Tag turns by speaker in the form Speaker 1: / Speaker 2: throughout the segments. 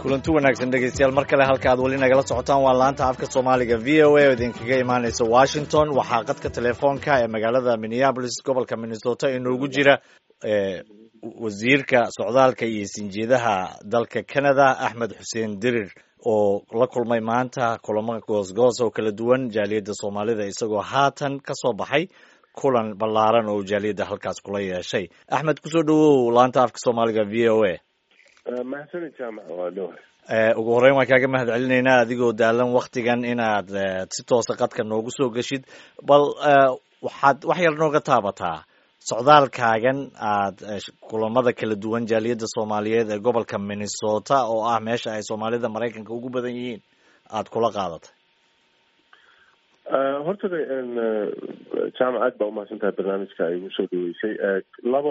Speaker 1: kulanti wanaagsan dhegeystayaal mar kale halka aad weli nagala socotaan waa laanta afka soomaaliga v o a oo idinkaga imaaneysa washington waxaa qadka telefoonka ee magaalada minneabolis gobolka minnesota inoogu jira wasiirka socdaalka iyo sinjeedaha dalka canada axmed xuseen dirir oo la kulmay maanta kulamo goosgoos oo kala duwan jaaliyadda soomaalida isagoo haatan ka soo baxay kulan ballaaran oo jaaliyadda halkaas kula yeeshay axmed kusoo dhawow laanta afka soomaaliga v o a
Speaker 2: mahadsanid jaamac waa dhowr
Speaker 1: ugu horreyn waan kaaga mahad celinaynaa adigoo daalan waktigan inaad si toosa qadka noogu soo geshid bal waxaad wax yar nooga taabataa socdaalkaagan aad kulamada kala duwan jaaliyadda soomaaliyeed ee gobolka minnesota oo ah meesha ay soomaalida maraykanka ugu badan yihiin aada kula qaadatay
Speaker 2: horta jaamac aad baa umahadsan tahay barnaamijka ay igu soo dhaweysay laba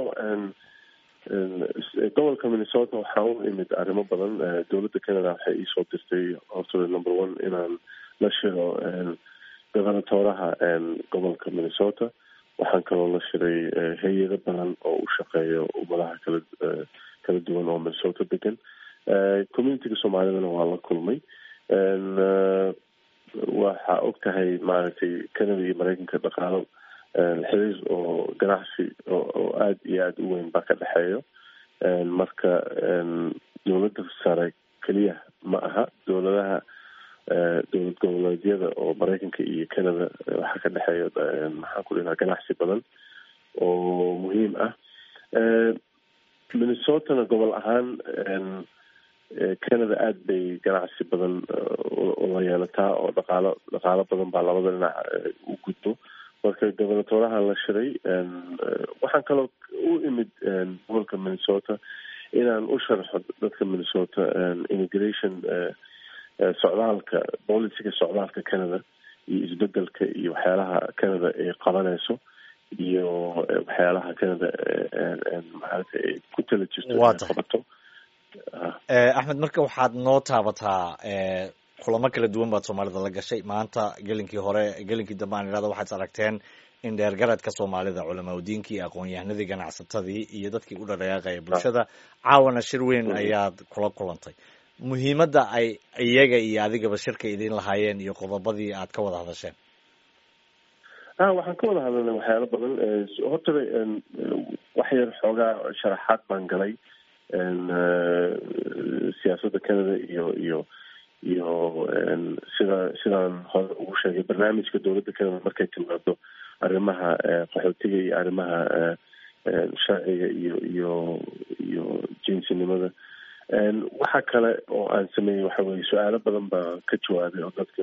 Speaker 2: gobolka minnesota waxaa u imid arrimo badan dowladda canada waxay iisoo dirtay horta number one inaan la shiro gobernatoraha gobolka minnesota waxaan kaloo la shiray hay-ado badan oo u shaqeeya ummadaha kala kala duwan oo minnesota degan communitiga soomaalidana waa la kulmay waxaa og tahay maaragtay canada iyo mareykanka dhaqaalo xiriir oo ganacsi oo aada iyo aada u weyn baa ka dhexeeyo marka dowladda sare keliya ma aha dowladaha dowlad goboleedyada oo mareykanka iyo canada waxaa ka dhexeeya maxaan ku dhihaa ganacsi badan oo muhiim ah minnesotana gobol ahaan canada aada bay ganacsi badan ula yeelataa oo dhaqaalo dhaqaalo badan baa labada dhinac u gudbo marka gobernatoraha la shiray waxaan kaloo u imid gobolka minnesota inaan u sharxo dadka minnesota immigration socdaalka boliciga socdaalka canada iyo isbedelka iyo waxyaalaha canada ay qabanayso iyo waxyaalaha canada maarata ay ku tala jirto qabato
Speaker 1: axmed marka waxaad noo taabataa kulamo kala duwan baad soomaalida la gashay maanta gelinkii hore gelinkii dambe aan idhahdo waxaad aragteen in dheergaradka soomaalida culamaa udiinkii aqoon-yahanadii ganacsatadii iyo dadkii u dhaqaaqaya bulshada caawana shir weyn ayaad kula kulantay muhiimadda ay iyaga iyo adigaba shirka idin lahaayeen iyo qodobadii aad ka wada hadasheen
Speaker 2: a waxaan ka wada hadalnay waxyaalo badan hortaba wax yar xoogaa sharaxaad baan galay siyaasadda canada iyo iyo iyo sida sidaan hore ugu sheegay barnaamijka dowladda canada markay timaado arrimaha qaxootiga iyo arrimaha sharciga iyo iyo iyo jinsinimada waxa kale oo aan sameeyey waxa weye su-aalo badan baa ka jawaabay oo dadka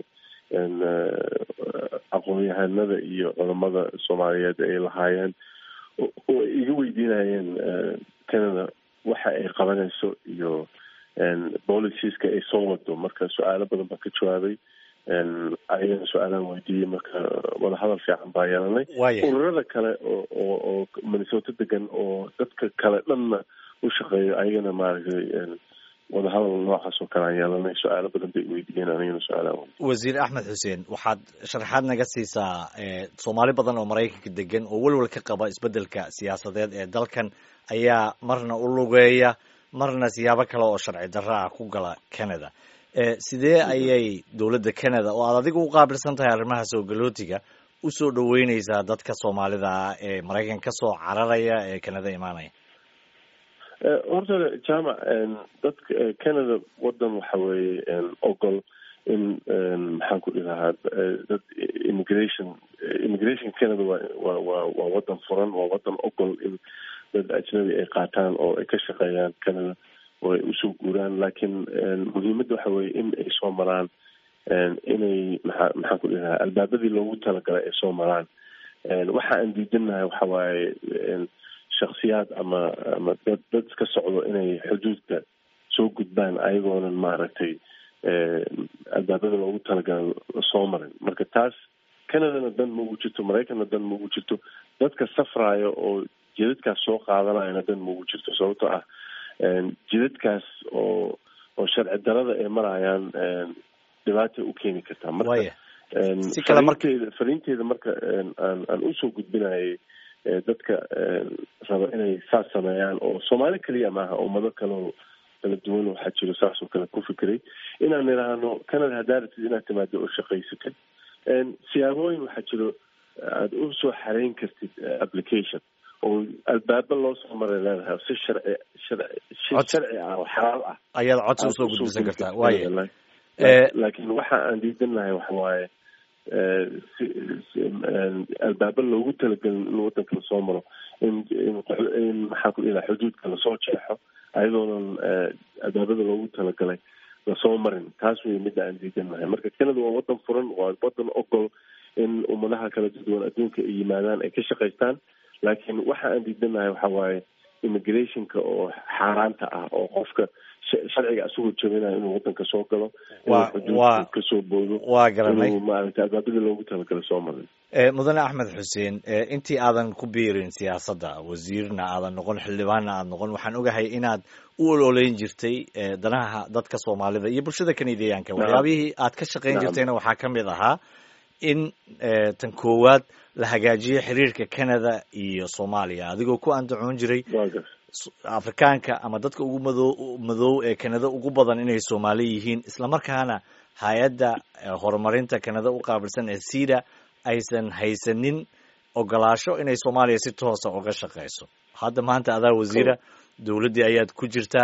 Speaker 2: aqoon-yahanada iyo culamada soomaaliyeed ay lahaayeen oo ay iga weydiinayeen canada waxa ay qabanayso iyo boliciska ay soo wado marka su-aalo badan baa ka jawaabay ayagana su-aalaan weydiiyey marka wadahadal fiican baa yeelanay ururada kale oo oo oo minnesota degan oo dadka kale dhanna u shaqeeyo ayagana maaragtay wadahadal noocaas oo kale aan yeelanay su-aalo badan bay weydiiyeen anigana su-aalaan weydiiyey
Speaker 1: wasiir axmed xuseen waxaad sharaxaad naga siisaa soomaali badan oo maraykanka degan oo welwel ka qaba isbeddelka siyaasadeed ee dalkan ayaa marna u lugeeya marna siyaabo kale oo sharci darro ah ku gala canada sidee ayay dowladda canada oo aad adiga u qaabilsan tahay arrimaha soo galootiga usoo dhaweyneysaa dadka soomaalida ah ee maraykan kasoo cararaya ee canada imaanaya
Speaker 2: horta jaamac dadka canada wadan waxa weeye ogol in maxaan ku dhilahaa dad immigration immigration canada waa wa wa waa wadan furan waa wadan ogol in dad ajnabi ay qaataan oo ay ka shaqeeyaan canada oo ay usoo guuraan laakiin muhiimadda waxa weye in ay soo maraan inay maxaa maxaan ku dhilahaa albaabadii loogu talagalay ay soo maraan waxa aan diidanahay waxa waaye shaksiyaad ama ama dad dad iska socdo inay xuduudka soo gudbaan ayagoonan maaragtay albaabada loogu talagalay lasoo marin marka taas canadana dan ma ugu jirto maraykanna dan ma ugu jirto dadka safraayo oo jidadkaas soo qaadanayana dan ma ugu jirto sababtoo ah jidadkaas oo oo sharci darada ay marayaan dhibaatay u keeni kartaa marka fariinteeda fariinteeda marka aan aan usoo gudbinayay dadka raba inay saas sameeyaan oo soomaali keliya maaha ummado kaleo kala duwan waxaa jiro saasoo kale ku fikiray inaan idhaahno canada haddaa rabtid inaad timaado oo shaqaysatid siyaabooyin waxaa jiro aada u soo xareyn kartid application oo albaaba loo soo maray leedahay si sharci sharci si sharci ah oo xalaal ah
Speaker 1: ayaad codsi usoo gudbisan kartaa waaya
Speaker 2: laakiin waxa aan diidanahay waxa waaye albaaba loogu talagelin in wadanka lasoo maro in in maxaan ku dhilaha xuduudka lasoo jeexo ayadoonan albaabada loogu talagalay lasoo marin taas wey midda aan diidanahay marka canada waa wadan furan waa wadan ogol in ummadaha kala duwan adduunka ay yimaadaan ay ka shaqaystaan laakiin waxa aan diidanahay waxa waaye immigrationka oo xaaraanta ah oo qofka sharciga asagoo jabinayo inuu wadanka soo galo inuu kasoo boodo
Speaker 1: waa garanay
Speaker 2: inuu maaragtay albaabada loogu talagalay soo marin
Speaker 1: mudane axmed xuseen intii aadan ku biirin siyaasadda wasiirna aadan noqon xildhibaanna aad noqon waxaan ogahay inaad u ololeyn jirtay danaha dadka soomaalida iyo bulshada kanadiyaanka waxyaabihii aad ka shaqayn jirtayna waxaa ka mid ahaa in tan koowaad la hagaajiyo xiriirka canada iyo soomaaliya adigoo ku andacoon jiray afrikaanka ama dadka ugu mado madow ee canada ugu badan inay soomaali yihiin islamarkaana hay-adda horumarinta canada u qaabilsan ee sida aysan haysanin ogolaasho inay soomaaliya si toosa uga shaqeyso hadda maanta adaa wasiira dowladdii ayaad ku jirtaa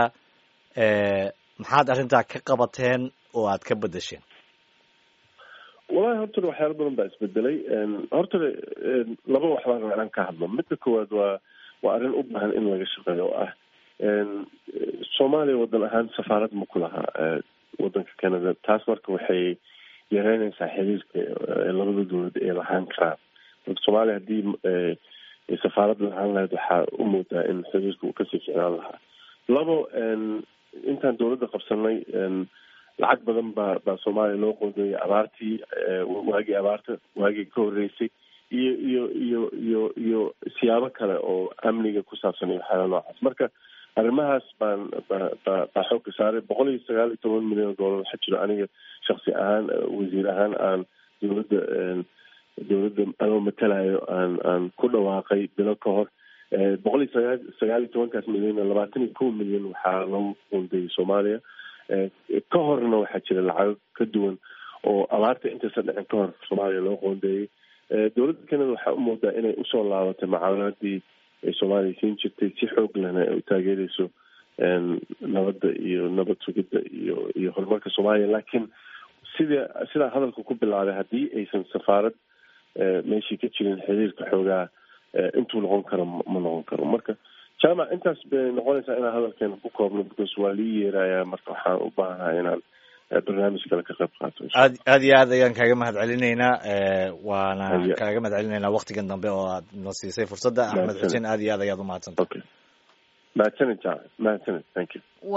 Speaker 1: maxaad arrintaa ka qabateen oo aad ka bedesheen
Speaker 2: wallahi horta waxyaala badan baa isbedelay horta laba wax baan rabaa inaan ka hadlo midda koowaad waa waa arrin u baahan in laga shaqeeyo oo ah soomaaliya wadan ahaan safaarad ma ku lahaa wadanka canada taas marka waxay yareynaysaa xiriirka labada dowlad ay lahaan karaan marka soomaaliya haddii safaarad lahaan lahayd waxaa u moodaa in xiriirka uu kasii ficnaan lahaa labo intaan dowladda qabsanay lacag badan baa baa soomaaliya loo qoondeeyay abaartii waagii abaarta waagii ka horreysay iyo iyo iyo iyo iyo siyaabo kale oo amniga ku saabsan iyo waxyaala noocaas marka arrimahaas baan ba ba baa xoogka saaray boqol iyo sagaal iyo toban milyan oo dollar waxaa jiro aniga shaksi ahaan wasiir ahaan aan dowladda dowladda anoo matalayo aan aan ku dhawaaqay bilo ka hor boqol iyo sagaa sagaal iyo tobankaas milyan labaatan iyo kow milyan waxaa loo qoondeeyay soomaaliya ka horna waxaa jira lacago ka duwan oo abaarta intaysan dhicin ka hor soomaaliya loo qoondeeyey dowladda canada waxaa u moodaa inay usoo laabatay macaawinaadii ay soomaaliya siin jirtay si xoog lehna ay u taageereyso nabadda iyo nabad sugidda iyo iyo horumarka soomaaliya laakiin sida sidaa hadalka ku bilaabay haddii aysan safaarad meeshii ka jirin xiriirka xoogaa intuu noqon karo ma noqon karo marka jaamac intaas bay noqonaysaa inaan hadalkeena ku koobno because waa lii yeerayaa marka waxaan u baahanahay inaan barnaamij kale ka qayb qaato
Speaker 1: aad aad iyo aad ayaan kaaga mahad celinaynaa waana kaaga mahad celinaynaa waktigan dambe oo aad na siisay fursadda axmed xuseen aad iyo aad ayaad umahadsantahay
Speaker 2: okay mahadsanid jaamac mahadsanid thank you